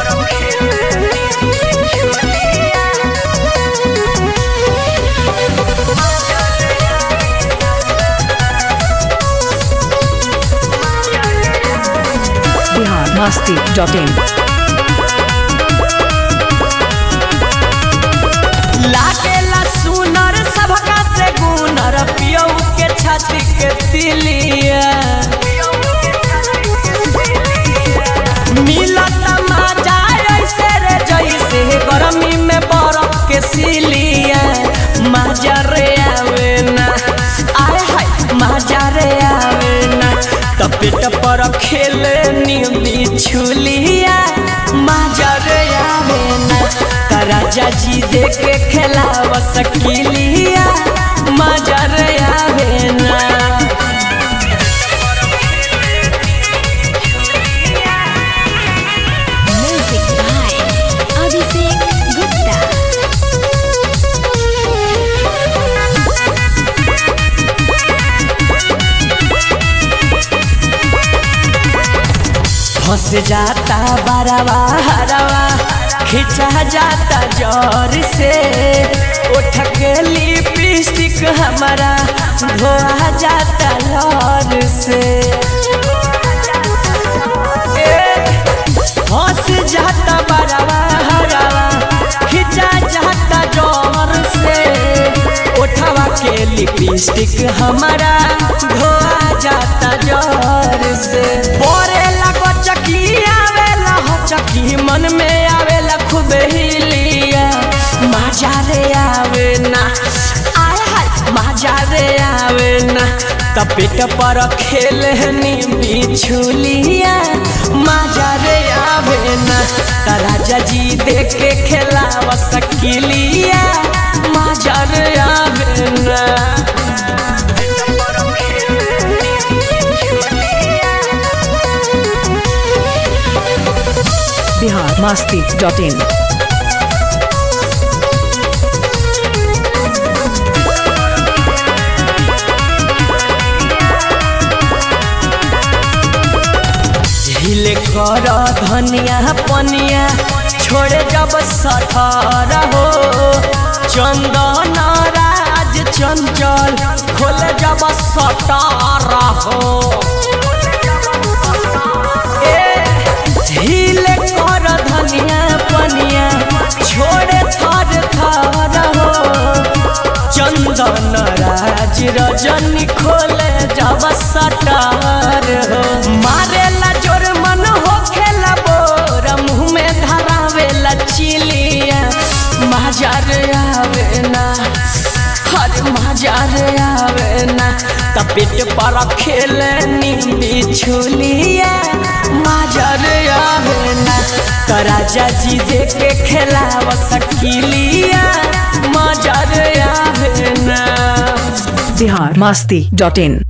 Bihar Masti dot in लागेला सुनर सबका से गुनर पियौ के छाती के तिलिया मिलत मजा ऐसे रे जैसे गर्मी में बर्फ के सिलिया मजा रे आवे ना आय हाय मजा रे आवे ना त पेट पर खेले नींदी छुलिया मजा रे आवे ना त राजा जी देखे खेलाव सकिलिया मजा रे आवे ना Music by Abhishek Gupta. फंस जाता बरवा हरवा खिंचा जाता जोर से उठ के लिपस्टिक हमारा धोआ जाता लौर से ए, फंस जाता बरवा हरवा खिंचा जाता जोर से उठवा के लिपस्टिक हमारा धोआ जाता जोर से बोरे लगो चकी आवेला हो चकी मन में आवेला खूब हिलिया मजा रे आवे ना आय हाय मजा रे आवे ना त पेट पर खेलनी बिछुलिया मजा रे आवे ना त राजा जी देख के खेलाव सकिलिया मजा रे आवे ना बिहार मस्ती डॉट इन हिले कर धनिया पनिया छोड़े जब सठर हो चंदन राज चंचल खोले जब सटार हो ए, हिले कर धनिया पनिया छोड़े थर थर हो चंदन राज रजनी खोले जब सटार हो मारेला जोर मन हो खेला बोर मुँह में धरावेला चिलिया मजार आवे ना हर मजार आवे ना त पेट पर खेले नींदी छुलिया मजार आवे ना त राजा जी देखे खेलाव सकिलिया मजार आवे ना बिहार मस्ती डॉट इन